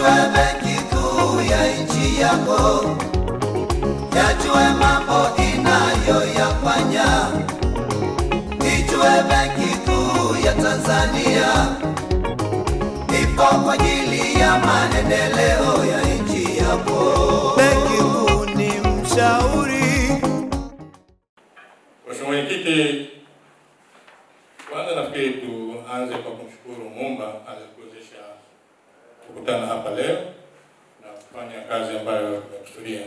Ijue benki kuu ya nchi yako, yajue mambo inayoyafanya. Ijue benki kuu ya Tanzania ipo kwa ajili ya maendeleo ya nchi yako. Benki kuu ni mshauri Mheshimiwa Mwenyekiti, kwanza nafikiri tuanze kwa kumshukuru Muumba aliyekuwezesha kukutana hapa leo na kufanya kazi ambayo tumekusudia.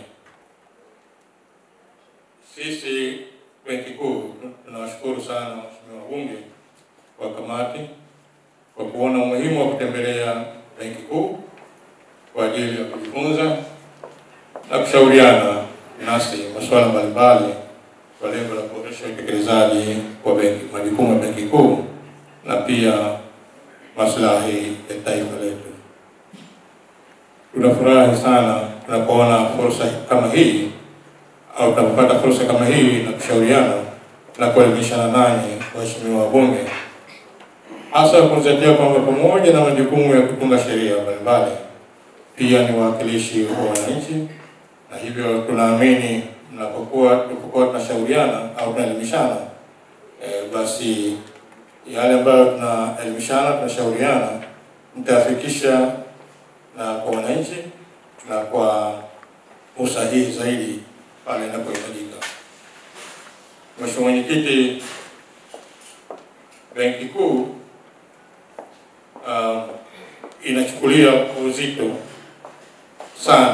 Sisi Benki Kuu tunawashukuru sana Mheshimiwa wabunge wa kamati kwa kuona umuhimu wa kutembelea Benki Kuu kwa ajili ya kujifunza na kushauriana nasi masuala mbalimbali kwa lengo la kuboresha utekelezaji wa benki majukumu ya Benki Kuu na pia maslahi ya taifa letu. Tunafurahi sana tunapoona fursa kama hii au tunapopata fursa kama hii na kushauriana na kuelimishana nanyi waheshimiwa wabunge, hasa kuzingatia kwamba pamoja na majukumu ya kutunga sheria mbalimbali, pia ni wawakilishi wa wananchi, na hivyo tunaamini mnapokuwa tunapokuwa tunashauriana au tunaelimishana eh, basi yale ambayo tunaelimishana tunashauriana mtayafikisha na kwa wananchi na kwa usahihi zaidi pale inapohitajika. Mheshimiwa Mwenyekiti, Benki Kuu uh, inachukulia uzito sana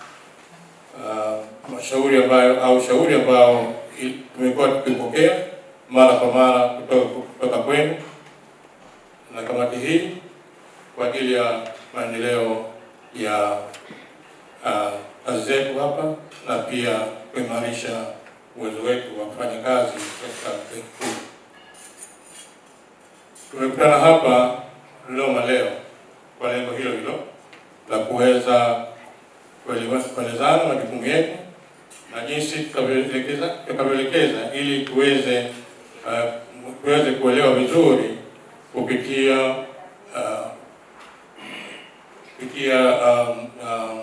uh, mashauri ambayo au shauri ambao i- tumekuwa tukipokea mara kwa mara kutoka, kutoka kwenu na kamati hii kwa ajili ya maendeleo ya uh, kazi zetu hapa na pia kuimarisha uwezo wetu wa kufanya kazi katika benki kuu. Tumekutana hapa Dodoma leo kwa lengo hilo hilo la kuweza kuelewa- kuelezana majukumu yetu na jinsi tutakavyoelekeza tutakavyoelekeza ili tuweze uh, tuweze kuelewa vizuri kupitia uh, kupitia um, um,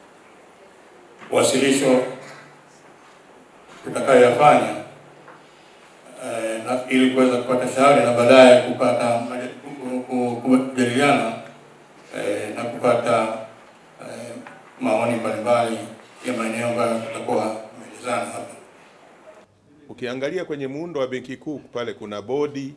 wasilisho tutakayoyafanya eh, na ili kuweza kupata shauri na baadaye kupata maja- ku- ku- kujadiliana eh, na kupata eh, maoni mbalimbali ya maeneo ambayo tutakuwa tumeelezana hapa. Ukiangalia kwenye muundo wa Benki Kuu pale kuna bodi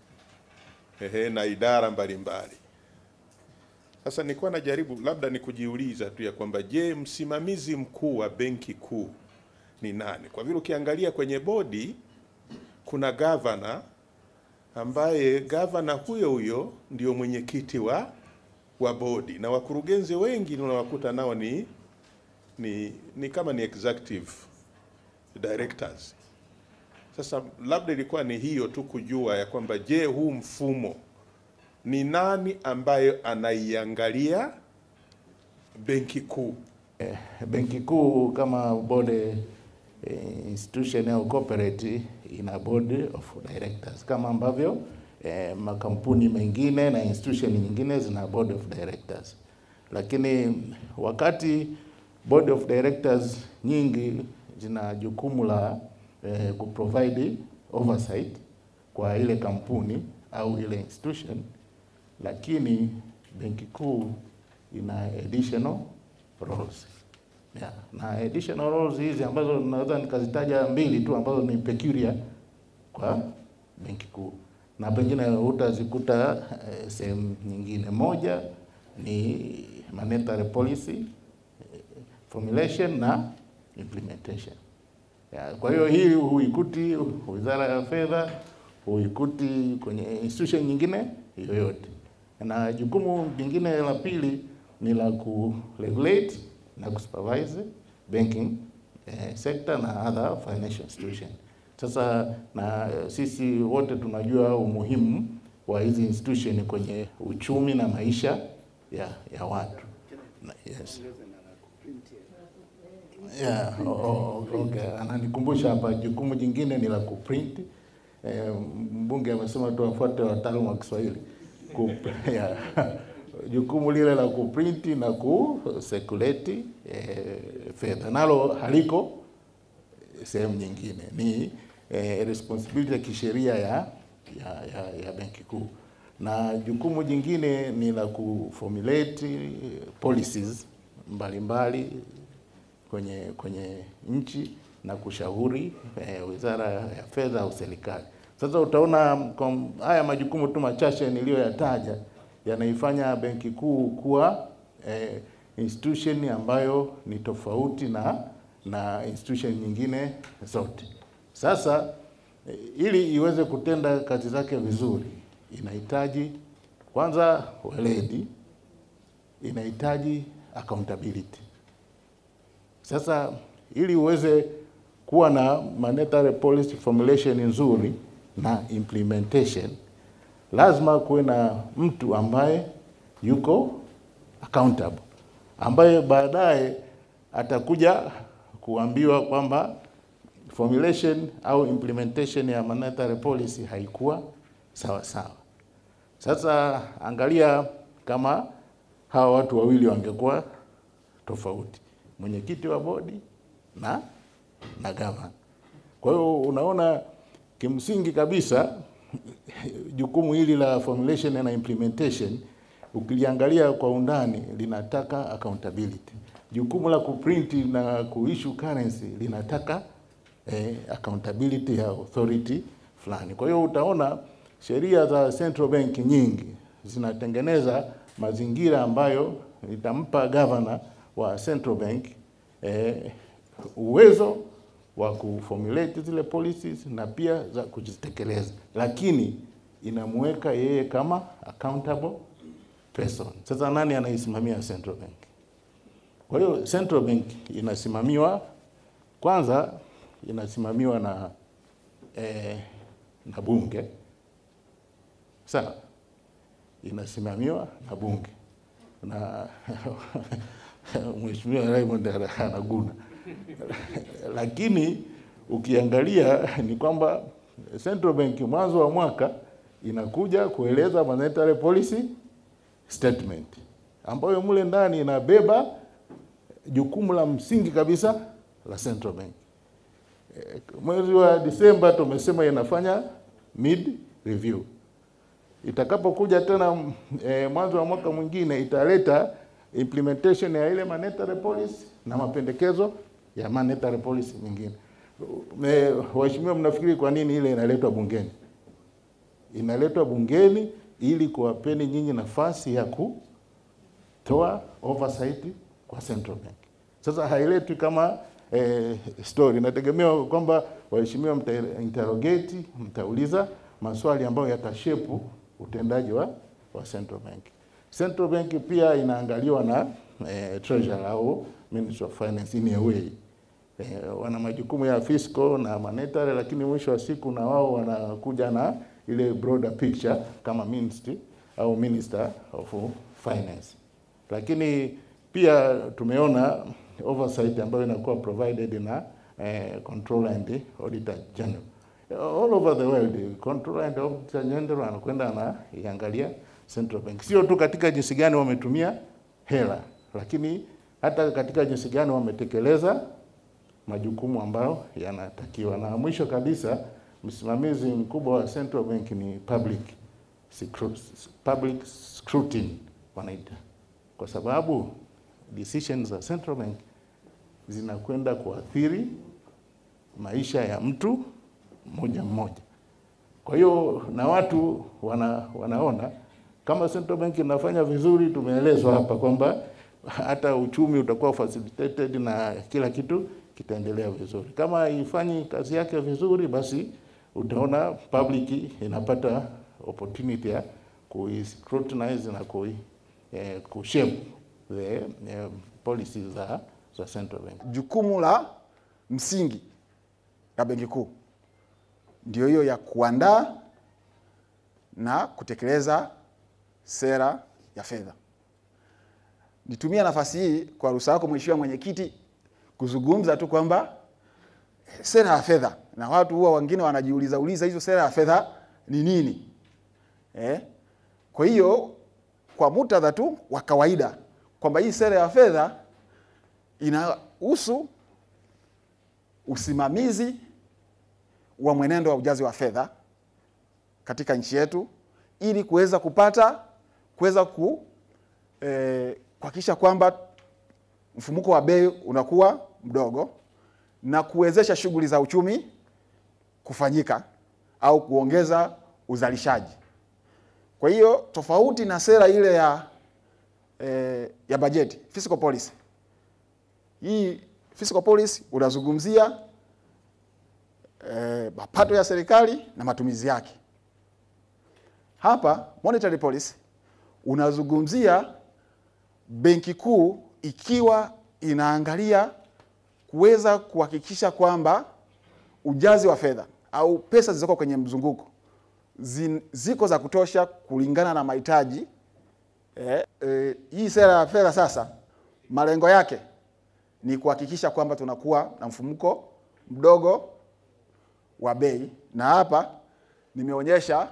ehe, na idara mbalimbali. Sasa nilikuwa najaribu labda ni kujiuliza tu ya kwamba je, msimamizi mkuu wa Benki Kuu ni nani? Kwa vile ukiangalia kwenye bodi kuna gavana ambaye gavana huyo huyo ndio mwenyekiti wa wa bodi na wakurugenzi wengi unawakuta nao ni, ni, ni kama ni executive directors. Sasa labda ilikuwa ni hiyo tu kujua ya kwamba je, huu mfumo ni nani ambayo anaiangalia benki kuu? Benki Kuu kama board eh, institution au corporate ina board of directors kama ambavyo eh, makampuni mengine na institution nyingine zina board of directors, lakini wakati board of directors nyingi zina jukumu la eh, kuprovide oversight kwa ile kampuni au ile institution, lakini Benki Kuu ina additional roles. Yeah. Na additional roles hizi ambazo naweza nikazitaja mbili tu ambazo ni peculiar kwa Benki Kuu na pengine utazikuta eh, sehemu nyingine. Moja ni monetary policy eh, formulation na implementation. Yeah, kwa hiyo hii huikuti Wizara ya Fedha, huikuti kwenye institution nyingine yoyote. Na jukumu jingine la pili ni la kuregulate na kusupervise banking eh, sector na other financial institution. Sasa na eh, sisi wote tunajua umuhimu wa hizi institution kwenye uchumi na maisha ya, ya watu. Na, yes. Yeah, o- o- okay. Ananikumbusha hapa jukumu jingine ni la kuprint. Eh, mbunge amesema tu afuate wataalamu wa Kiswahili. Ku- yeah. jukumu lile la kuprinti na kusekuleti eh, fedha nalo haliko sehemu nyingine, ni eh, responsibility ya kisheria ya, ya, ya, ya benki kuu, na jukumu jingine ni la kuformulate policies mbalimbali kwenye kwenye nchi na kushauri eh, wizara ya fedha au serikali. Sasa utaona kwa haya majukumu tu machache niliyoyataja yanaifanya benki kuu kuwa eh, institution ambayo ni tofauti na na institution nyingine zote. Sasa eh, ili iweze kutenda kazi zake vizuri, inahitaji kwanza weledi, inahitaji accountability. Sasa ili uweze kuwa na monetary policy formulation nzuri na implementation, lazima kuwe na mtu ambaye yuko accountable, ambaye baadaye atakuja kuambiwa kwamba formulation au implementation ya monetary policy haikuwa sawa sawa. Sasa angalia kama hawa watu wawili wangekuwa tofauti, mwenyekiti wa bodi na na gavana. Kwa hiyo unaona kimsingi kabisa jukumu hili la formulation na implementation ukiliangalia kwa undani linataka accountability. Jukumu la kuprinti na kuissue currency linataka eh, accountability ya authority fulani. Kwa hiyo utaona sheria za central bank nyingi zinatengeneza mazingira ambayo itampa governor wa central bank eh, uwezo wa kuformulate zile policies na pia za kuzitekeleza, lakini inamweka yeye kama accountable person. Sasa nani anaisimamia central bank? Kwa hiyo central bank inasimamiwa kwanza, inasimamiwa na eh, na bunge sawa, inasimamiwa na bunge na Mheshimiwa Raymond anaguna lakini ukiangalia ni kwamba central bank mwanzo wa mwaka inakuja kueleza monetary policy statement ambayo mule ndani inabeba jukumu la msingi kabisa la central bank. Eh, Mwezi wa Disemba tumesema inafanya mid review. Itakapokuja tena eh, mwanzo wa mwaka mwingine italeta implementation ya ile monetary policy na mapendekezo ya monetary policy mingine. Me- Waheshimiwa, mnafikiri kwa nini ile inaletwa bungeni? Inaletwa bungeni ili kuwapeni nyinyi nafasi ya kutoa oversight kwa central bank. Sasa hailetwi kama eh, story. Inategemewa kwamba waheshimiwa mta interrogate, mtauliza maswali ambayo yatashepu utendaji wa, wa central bank. Central bank pia inaangaliwa na eh, treasurer au Ministry of Finance in a way. Eh, wana majukumu ya fiscal na monetary, lakini mwisho wa siku na wao wanakuja na ile broader picture kama ministry au minister of finance. Lakini pia tumeona oversight ambayo inakuwa provided na eh, controller and auditor general all over the world. Controller and auditor general anakwenda anaiangalia central bank, sio tu katika jinsi gani wametumia hela, lakini hata katika jinsi gani wametekeleza majukumu ambayo yanatakiwa. Na mwisho kabisa, msimamizi mkubwa wa central bank ni public scru- public scrutiny wanaita, kwa sababu decisions za central bank zinakwenda kuathiri maisha ya mtu mmoja mmoja. Kwa hiyo na watu wana, wanaona kama central bank inafanya vizuri, tumeelezwa hapa kwamba hata uchumi utakuwa facilitated na kila kitu kitaendelea vizuri. Kama haifanyi kazi yake vizuri, basi utaona public inapata opportunity ya kuiscrutinize na kui, eh, kushape the eh, policies za, za central bank. Jukumu la msingi la Benki Kuu ndio hiyo ya kuandaa na kutekeleza sera ya fedha. Nitumia nafasi hii kwa ruhusa yako Mheshimiwa Mwenyekiti kuzungumza tu kwamba eh, sera ya fedha, na watu huwa wengine wanajiuliza uliza hizo sera ya fedha ni nini eh? Kwa hiyo kwa muktadha tu wa kawaida kwamba hii sera ya fedha inahusu usimamizi wa mwenendo wa ujazi wa fedha katika nchi yetu ili kuweza kupata kuweza ku eh, kuhakikisha kwamba mfumuko wa bei unakuwa mdogo na kuwezesha shughuli za uchumi kufanyika au kuongeza uzalishaji. Kwa hiyo tofauti na sera ile ya eh, ya bajeti fiscal policy, hii fiscal policy unazungumzia eh, mapato ya serikali na matumizi yake. Hapa monetary policy unazungumzia benki kuu ikiwa inaangalia kuweza kuhakikisha kwamba ujazi wa fedha au pesa zilizoko kwenye mzunguko zin, ziko za kutosha kulingana na mahitaji eh, eh, hii sera ya fedha sasa malengo yake ni kuhakikisha kwamba tunakuwa na mfumuko mdogo wa bei, na hapa nimeonyesha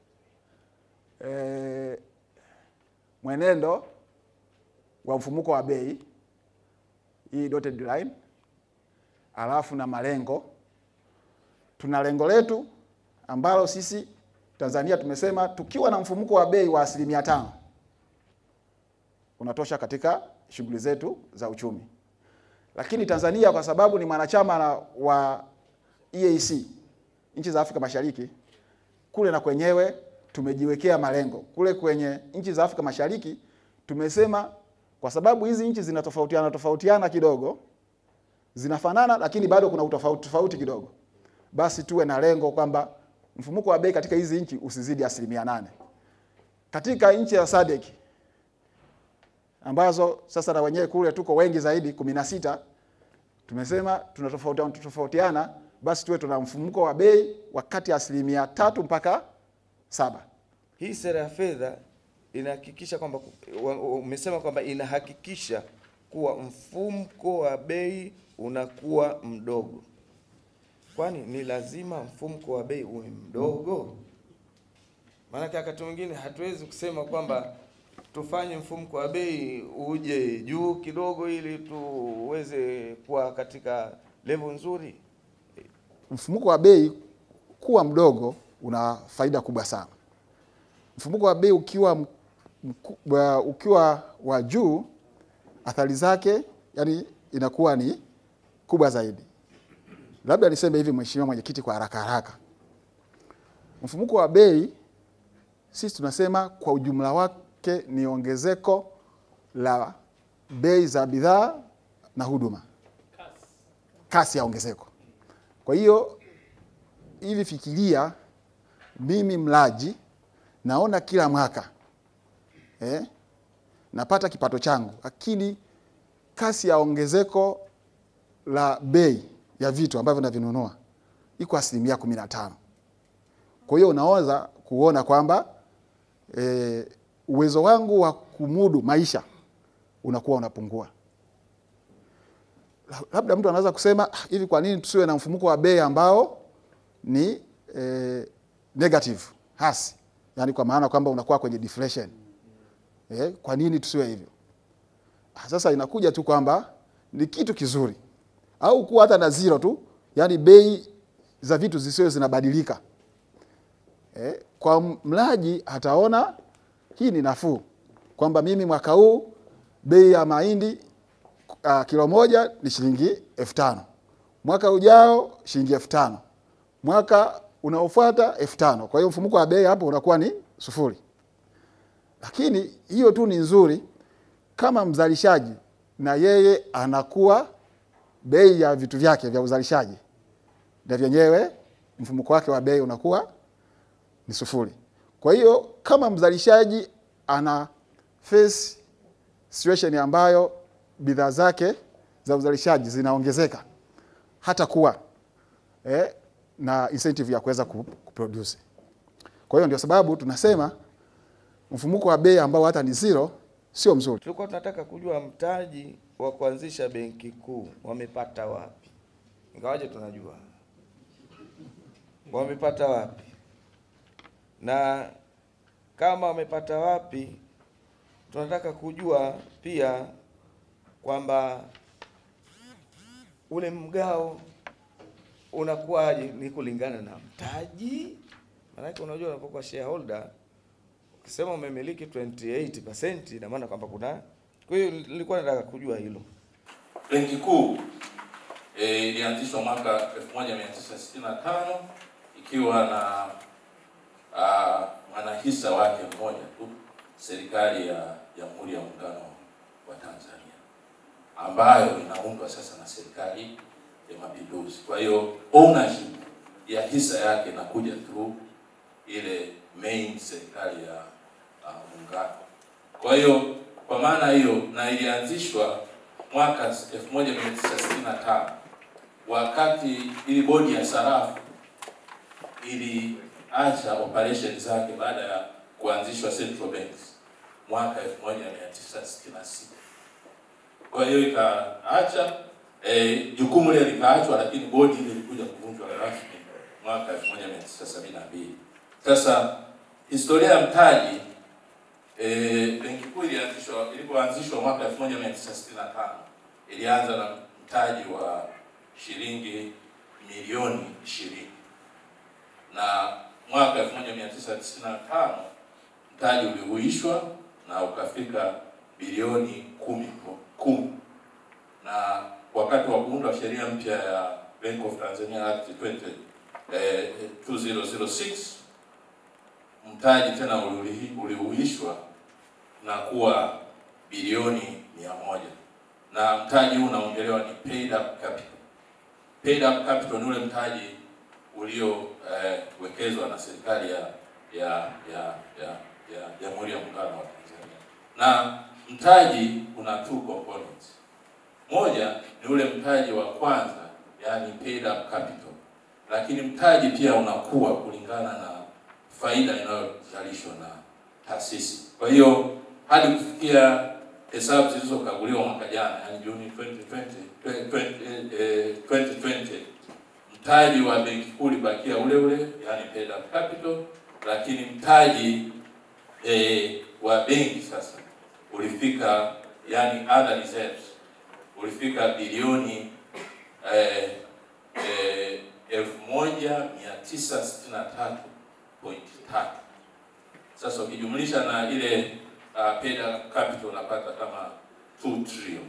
eh, mwenendo wa mfumuko wa bei hii dotted line, alafu na malengo. Tuna lengo letu ambalo sisi Tanzania tumesema tukiwa na mfumuko wa bei wa asilimia tano unatosha katika shughuli zetu za uchumi. Lakini Tanzania kwa sababu ni mwanachama na wa EAC, nchi za Afrika Mashariki, kule na kwenyewe tumejiwekea malengo. Kule kwenye nchi za Afrika Mashariki tumesema kwa sababu hizi nchi zinatofautiana tofautiana kidogo, zinafanana lakini bado kuna utofauti tofauti kidogo, basi tuwe na lengo kwamba mfumuko wa bei katika hizi nchi usizidi asilimia nane. Katika nchi ya SADC ambazo sasa na wenyewe kule tuko wengi zaidi kumi na sita, tumesema tunatofautiana tofautiana, basi tuwe tuna mfumuko wa bei wa kati ya asilimia tatu mpaka saba. Hii sera ya fedha inahakikisha kwamba wa- umesema kwamba inahakikisha kuwa mfumko wa bei unakuwa mdogo. Kwani ni lazima mfumko wa bei uwe mdogo? Maanake wakati mwingine hatuwezi kusema kwamba tufanye mfumko wa bei uje juu kidogo ili tuweze kuwa katika level nzuri. Mfumuko wa bei kuwa mdogo una faida kubwa sana. Mfumuko wa bei ukiwa m- mkubwa, ukiwa wa juu, athari zake yani inakuwa ni kubwa zaidi. Labda niseme hivi, Mheshimiwa Mwenyekiti, kwa haraka haraka, mfumuko wa bei sisi tunasema kwa ujumla wake ni ongezeko la bei za bidhaa na huduma, kasi ya ongezeko. Kwa hiyo hivi fikiria, mimi mlaji naona kila mwaka eh, napata kipato changu, lakini kasi ya ongezeko la bei ya vitu ambavyo navinunua iko asilimia kumi na tano. Kwa hiyo unaweza kuona kwamba eh, uwezo wangu wa kumudu maisha unakuwa unapungua. La- Labda mtu anaweza kusema "Ah, hivi, kwa nini tusiwe na mfumuko wa bei ambao ni eh, negative hasi, yaani kwa maana kwamba unakuwa kwenye deflation. Eh, kwa nini tusiwe hivyo? Ah, Sasa inakuja tu kwamba ni kitu kizuri au kuwa hata na zero tu, yaani bei za vitu zisiwe zinabadilika. Eh, kwa mlaji ataona hii ni nafuu kwamba mimi mwaka huu bei ya mahindi uh, kilo moja ni shilingi elfu tano mwaka ujao shilingi elfu tano mwaka unaofuata elfu tano Kwa hiyo mfumuko wa bei hapo unakuwa ni sufuri, lakini hiyo tu ni nzuri kama mzalishaji na yeye anakuwa bei ya vitu vyake vya uzalishaji na vyenyewe mfumuko wake wa bei unakuwa ni sufuri. Kwa hiyo kama mzalishaji ana face situation ambayo bidhaa zake za uzalishaji zinaongezeka hata kuwa eh, na incentive ya kuweza ku- kuproduce. Kwa hiyo ndio sababu tunasema mfumuko wa bei ambao hata ni zero sio mzuri. Tulikuwa tunataka kujua mtaji wa kuanzisha benki kuu wamepata wapi, ingawaje tunajua wamepata wapi, na kama wamepata wapi, tunataka kujua pia kwamba ule mgao unakuwaje, ni kulingana na mtaji. Maanake unajua unapokuwa shareholder ukisema umemiliki 28% ina maana kwamba kuna. Kwa hiyo nilikuwa nataka kujua hilo. Benki Kuu eh, ilianzishwa mwaka 1965 ikiwa na ah, mwanahisa wake mmoja tu, serikali ya Jamhuri ya Muungano wa Tanzania ambayo inaundwa sasa na serikali ya Mapinduzi. Kwa hiyo ownership ya hisa yake inakuja through ile main serikali ya uh, muungano. Kwa hiyo kwa maana hiyo, na ilianzishwa mwaka 1965 wakati ili bodi ya sarafu iliacha operation zake baada ya kuanzishwa central banks mwaka 1966. Kwa hiyo ikaacha eh, jukumu lile likaachwa, lakini bodi ile ilikuja kuvunjwa rasmi mwaka 1972. Sasa historia ya mtaji eh, benki kuu ilianzishwa ilipoanzishwa mwaka 1965 ilianza na mtaji wa shilingi milioni 20 na mwaka 1995 mtaji ulihuishwa na ukafika bilioni kumi po- kumi na wakati wa kuundwa sheria mpya ya Bank of Tanzania Act 20, eh, 2006 mtaji tena uliuhi- ulihuishwa na kuwa bilioni mia moja na mtaji huu unaongelewa ni paid up capital. Paid up capital ni ule mtaji uliowekezwa na serikali ya ya ya ya ya Jamhuri ya Muungano wa Tanzania. Na mtaji una two components. Moja ni ule mtaji wa kwanza, yani paid up capital, lakini mtaji pia unakuwa kulingana na faida inayozalishwa na taasisi. Kwa hiyo hadi kufikia hesabu zilizokaguliwa mwaka jana, yani Juni 2020, 20, eh, 2020 mtaji wa benki kuu ulibakia ule ule, yani paid up capital, lakini mtaji eh, wa benki sasa ulifika yani other reserves ulifika bilioni eh, eh, elfu moja mia tisa sitini na tatu pointi tatu. Sasa ukijumlisha na ile uh, paid up capital unapata kama 2 trillion,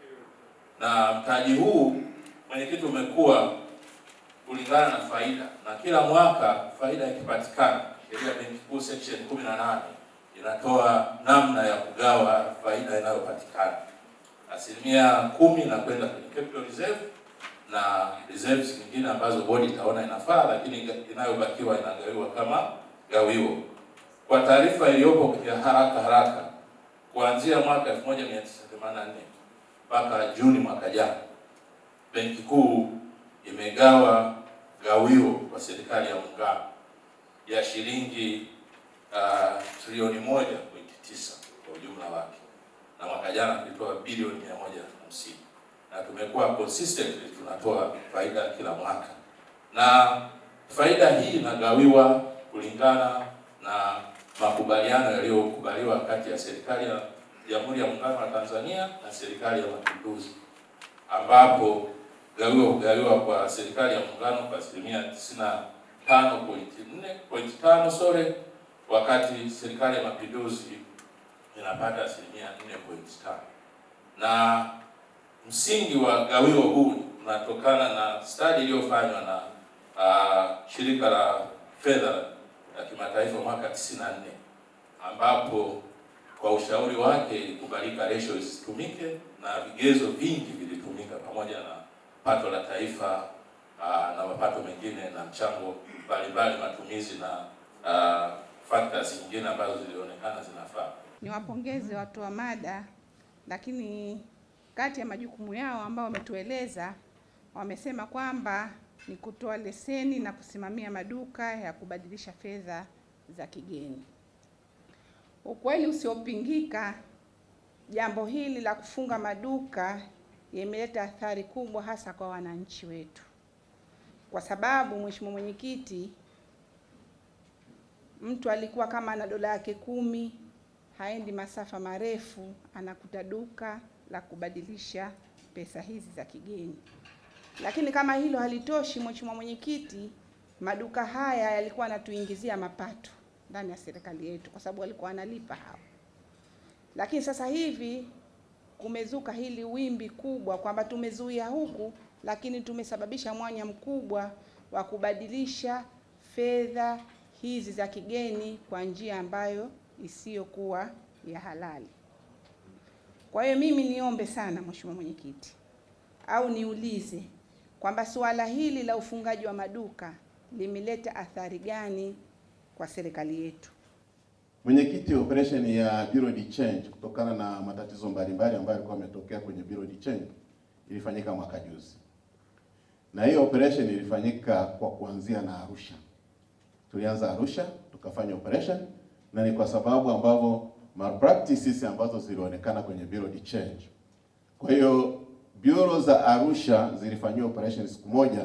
na mtaji huu mwenyekiti umekuwa kulingana na faida, na kila mwaka faida ikipatikana, sheria ya benki kuu section 18 inatoa namna ya kugawa faida inayopatikana asilimia kumi na kwenda kwenye capital reserve na reserves nyingine ambazo bodi itaona inafaa, lakini inayobakiwa inagawiwa kama gawio. Kwa taarifa iliyopo ya haraka haraka, kuanzia mwaka 1984 mpaka Juni mwaka jana, benki kuu imegawa gawio kwa serikali ya muungano ya shilingi uh, trilioni moja pointi tisa kwa ujumla wake na mwaka jana tulitoa bilioni mia moja hamsini na tumekuwa consistently tunatoa faida kila mwaka, na faida hii inagawiwa kulingana na makubaliano yaliyokubaliwa kati ya serikali ya Jamhuri ya Muungano wa Tanzania na serikali ya Mapinduzi, ambapo gawio hugawiwa kwa serikali ya Muungano kwa asilimia tisini na tano pointi nne pointi tano sore, wakati serikali ya Mapinduzi inapata asilimia 4.5 na msingi wa gawio huu unatokana na stadi iliyofanywa na uh, shirika la fedha la kimataifa mwaka 94 ambapo kwa ushauri wake ilikubalika ratio isitumike na vigezo vingi vilitumika pamoja na pato la taifa uh, na mapato mengine na mchango mbalimbali matumizi na uh, factors nyingine ambazo zilionekana zinafaa. Niwapongeze watoa mada, lakini kati ya majukumu yao ambao wametueleza, wamesema kwamba ni kutoa leseni na kusimamia maduka ya kubadilisha fedha za kigeni. Ukweli usiopingika, jambo hili la kufunga maduka imeleta athari kubwa hasa kwa wananchi wetu, kwa sababu Mheshimiwa Mwenyekiti, mtu alikuwa kama ana dola yake kumi haendi masafa marefu, anakuta duka la kubadilisha pesa hizi za kigeni. Lakini kama hilo halitoshi, Mheshimiwa Mwenyekiti, maduka haya yalikuwa yanatuingizia mapato ndani ya serikali yetu, kwa sababu walikuwa wanalipa hao. Lakini sasa hivi kumezuka hili wimbi kubwa kwamba tumezuia huku, lakini tumesababisha mwanya mkubwa wa kubadilisha fedha hizi za kigeni kwa njia ambayo isiyokuwa ya halali. Kwa hiyo mimi niombe sana Mheshimiwa Mwenyekiti, au niulize kwamba suala hili la ufungaji wa maduka limeleta athari gani kwa serikali yetu? Mwenyekiti, operation ya Bureau de Change kutokana na matatizo mbalimbali ambayo yalikuwa yametokea kwenye Bureau de Change ilifanyika mwaka juzi, na hiyo operation ilifanyika kwa kuanzia na Arusha. Tulianza Arusha tukafanya operation, na ni kwa sababu ambavyo malpractices ambazo zilionekana kwenye Bureau de Change. Kwa hiyo bureau za Arusha zilifanyiwa operation siku moja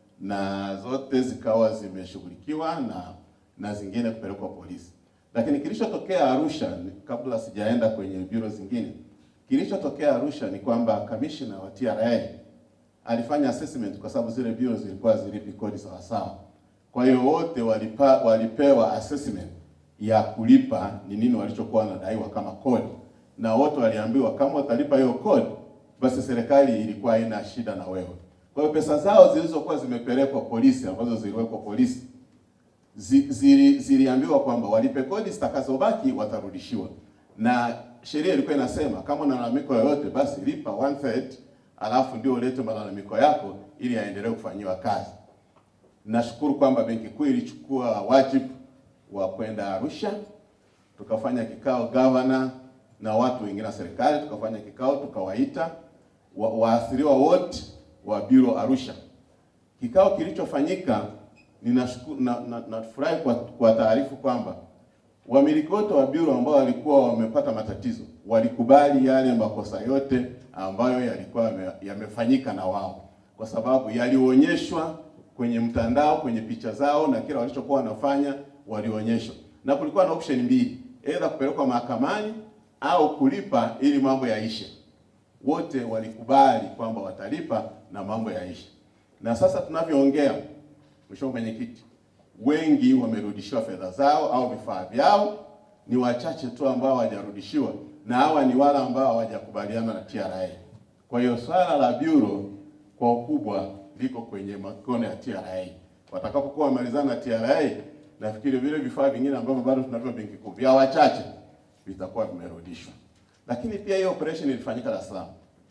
na zote zikawa zimeshughulikiwa na na zingine kupelekwa polisi. Lakini kilichotokea Arusha ni- kabla sijaenda kwenye bureau zingine, kilichotokea Arusha ni kwamba kamishna wa TRA alifanya assessment kwa sababu zile bureau zilikuwa zilipi kodi sawa sawa. Kwa hiyo wote walipa, walipewa assessment ya kulipa ni nini walichokuwa wanadaiwa kama kodi, na wote waliambiwa kama utalipa hiyo kodi, basi serikali ilikuwa haina shida na wewe. Kwa hiyo pesa zao zilizokuwa zimepelekwa polisi, ambazo ziliwekwa polisi zi- zili- ziliambiwa kwamba walipe kodi zitakazobaki watarudishiwa, na sheria ilikuwa inasema kama una malalamiko yoyote basi lipa one third, alafu ndio ulete malalamiko yako ili yaendelee kufanyiwa kazi. Nashukuru kwamba Benki Kuu ilichukua wajibu wa kwenda Arusha, tukafanya kikao gavana na watu wengine wa serikali, tukafanya kikao tukawaita wa- waathiriwa wote wa Bureau Arusha. Kikao kilichofanyika ninashukuru na, na, nafurahi kwa, kwa taarifu kwamba wamiliki wote wa bureau ambao walikuwa wamepata matatizo walikubali yale makosa yote ambayo yalikuwa yame- yamefanyika na wao, kwa sababu yalionyeshwa kwenye mtandao, kwenye picha zao na kila walichokuwa wanafanya walionyeshwa, na kulikuwa na option mbili, aidha kupelekwa mahakamani au kulipa ili mambo yaishe. Wote walikubali kwamba watalipa na mambo yaishe, na sasa tunavyoongea Mheshimiwa Mwenyekiti, wengi wamerudishiwa fedha zao au vifaa vyao, ni wachache tu ambao hawajarudishiwa, na hawa ni wale ambao hawajakubaliana na TRA. Kwa hiyo swala la bureau kwa ukubwa liko kwenye mikono ya TRA. Watakapokuwa wamalizana na TRA, nafikiri vile vifaa vingine ambavyo bado tunavyo Benki Kuu vya wachache vitakuwa vimerudishwa. Lakini pia hiyo operation ilifanyika Dar es Salaam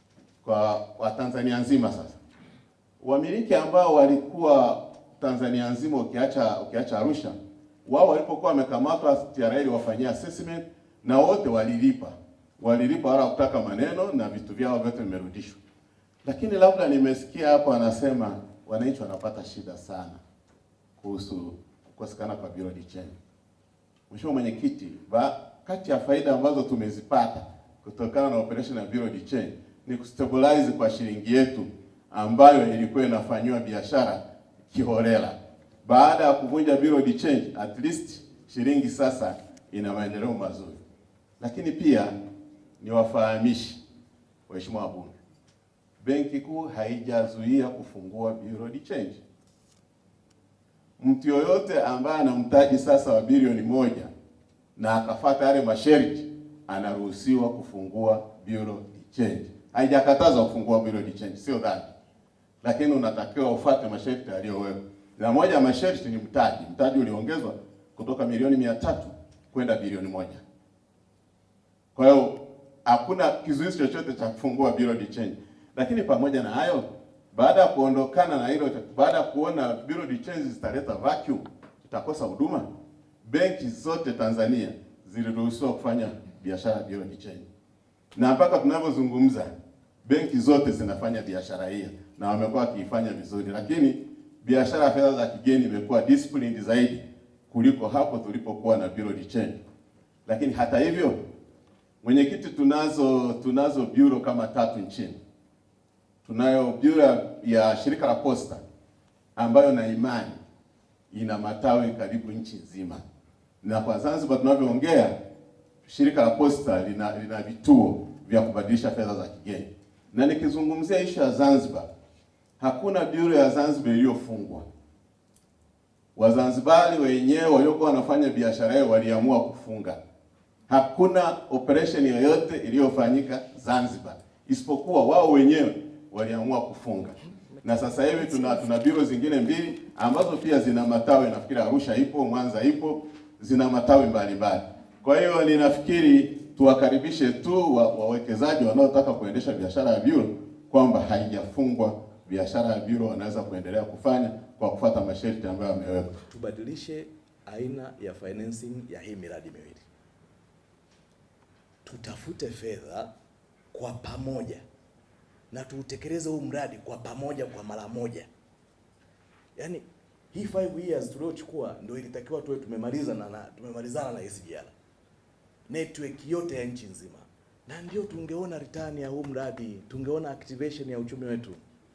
kwa Watanzania nzima sasa wamiliki ambao walikuwa Tanzania nzima ukiacha ukiacha Arusha, wao walipokuwa wamekamatwa, TRA iliwafanyia assessment na wote walilipa, walilipa wala kutaka maneno na vitu vyao vyote vimerudishwa. Lakini labda nimesikia hapo anasema wananchi wanapata shida sana kuhusu kukosekana kwa Bureau de Change. Mheshimiwa Mwenyekiti, ba- kati ya faida ambazo tumezipata kutokana na operation ya Bureau de Change ni kustabilize kwa shilingi yetu ambayo ilikuwa inafanyiwa biashara kiholela. Baada ya kuvunja Bureau de Change, at least shilingi sasa ina maendeleo mazuri. Lakini pia niwafahamishi waheshimiwa wabunge, Benki Kuu haijazuia kufungua Bureau de Change. Mtu yoyote ambaye ana mtaji sasa wa bilioni moja na akafata yale masharti anaruhusiwa kufungua Bureau de Change. Haijakatazwa kufungua Bureau de Change, sio dhambi, lakini unatakiwa ufuate masharti yaliyowekwa, na moja ya masharti ni mtaji. Mtaji uliongezwa kutoka milioni mia tatu kwenda bilioni moja. Kwa hiyo hakuna kizuizi chochote cha kufungua Bureau de Change. Lakini pamoja na hayo, baada ya kuondokana na hilo, baada ya kuona Bureau de Change zitaleta vacuum, itakosa huduma, benki zote Tanzania ziliruhusiwa kufanya biashara Bureau de Change, na mpaka tunavyozungumza benki zote zinafanya biashara hiyo na wamekuwa wakiifanya vizuri, lakini biashara ya fedha za kigeni imekuwa disciplined zaidi kuliko hapo tulipokuwa na Bureau de Change. Lakini hata hivyo, mwenyekiti, tunazo tunazo bureau kama tatu nchini. Tunayo bureau ya shirika la posta ambayo na imani ina matawi karibu nchi nzima, na kwa Zanzibar tunavyoongea shirika la posta lina, lina vituo vya kubadilisha fedha za kigeni, na nikizungumzia ishu ya Zanzibar, hakuna bureau ya Zanzibar iliyofungwa. Wazanzibari wenyewe waliokuwa wanafanya biashara yao waliamua kufunga. Hakuna operation yoyote iliyofanyika Zanzibar, isipokuwa wao wenyewe waliamua kufunga. Na sasa hivi tuna tuna biro zingine mbili ambazo pia zina matawi, nafikiri Arusha ipo, Mwanza ipo, zina matawi mbalimbali. Kwa hiyo ninafikiri tuwakaribishe tu wa- wawekezaji wanaotaka kuendesha biashara ya biro kwamba haijafungwa. Biashara ya biro wanaweza kuendelea kufanya kwa kufuata masharti ambayo yamewekwa. tubadilishe aina ya financing ya hii miradi miwili, tutafute fedha kwa pamoja na tuutekeleze huu mradi kwa pamoja kwa mara moja. Yaani hii 5 years tuliochukua ndio ilitakiwa tuwe tumemaliza na, na tumemalizana na SGR network yote ya nchi nzima, na ndio tungeona return ya huu mradi, tungeona activation ya uchumi wetu.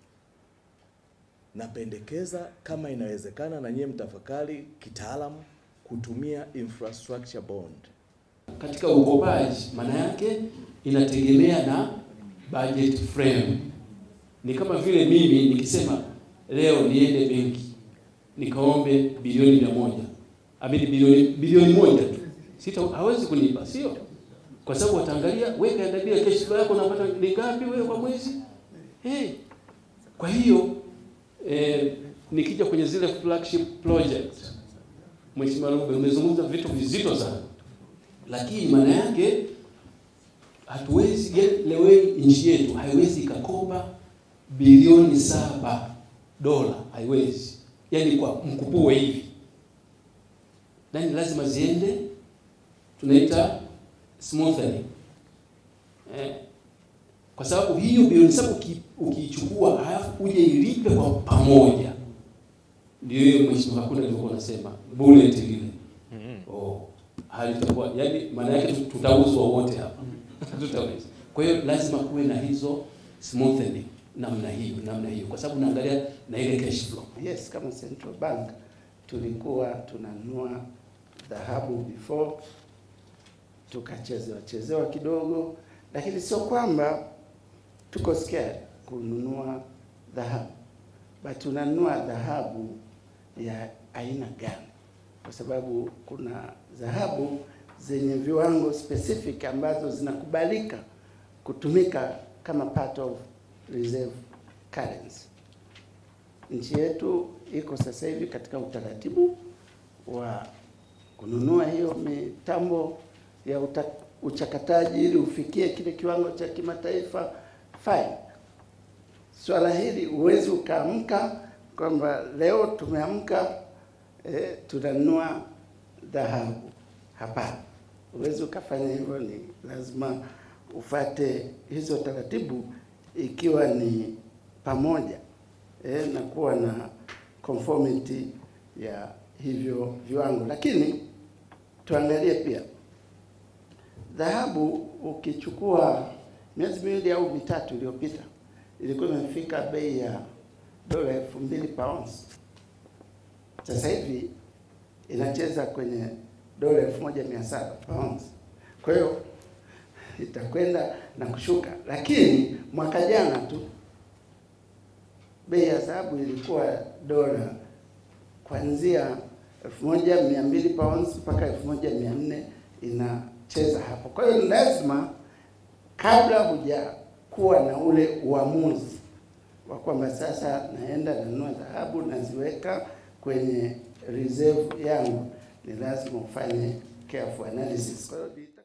Napendekeza kama inawezekana, na nyie mtafakari kitaalamu kutumia infrastructure bond. katika ukopaji, maana yake inategemea na budget frame. Ni kama vile mimi nikisema leo niende benki nikaombe bilioni mia moja amini bilioni bilioni moja tu, sita hawezi kunipa, sio? Kwa sababu wataangalia weka angalia cash flow yako unapata ni ngapi wewe kwa mwezi hey. Kwa hiyo eh, nikija kwenye zile flagship project, Mheshimiwa Rube, umezungumza vitu vizito sana lakini maana yake hatuwezi yaani leo hii nchi yetu haiwezi ikakopa bilioni saba dola, haiwezi yaani kwa mkupuo hivi, yani lazima ziende, tunaita smoothly eh, kwa sababu hiyo bilioni saba uki- ukiichukua halafu uje ilipe kwa pamoja, ndio hiyo mheshimiwa hakuna alivyokuwa anasema bullet lile oh, halitakuwa yani, maana yake tut- tutauzwa wote hapa tutaweza. Kwa hiyo lazima kuwe na hizo smoothing namna hiyo namna hiyo, kwa sababu naangalia na ile cash flow. Yes, kama Central Bank tulikuwa tunanunua dhahabu before tukachezewa chezewa kidogo, lakini sio kwamba tuko scared kununua dhahabu, but tunanunua dhahabu ya aina gani? Kwa sababu kuna dhahabu zenye viwango specific ambazo zinakubalika kutumika kama part of reserve currency. Nchi yetu iko sasa hivi katika utaratibu wa kununua hiyo mitambo ya uta, uchakataji ili ufikie kile kiwango cha kimataifa. Fine. Swala hili huwezi ukaamka kwamba leo tumeamka eh, tunanunua dhahabu. Hapana, huwezi ukafanya hivyo, ni lazima ufate hizo taratibu, ikiwa ni pamoja eh, na kuwa na conformity ya hivyo viwango. Lakini tuangalie pia dhahabu, ukichukua miezi miwili au mitatu iliyopita ilikuwa imefika bei ya dola elfu mbili pounds. Sasa hivi inacheza kwenye dola elfu moja mia saba pounds. Kwa hiyo itakwenda na kushuka, lakini mwaka jana tu bei ya dhahabu ilikuwa dola kuanzia elfu moja mia mbili pounds mpaka elfu moja mia nne inacheza hapo. Kwa hiyo lazima kabla hujakuwa na ule uamuzi wa kwamba sasa naenda nanunua dhahabu naziweka kwenye reserve yangu, ni lazima ufanye careful analysis. Kwa hiyo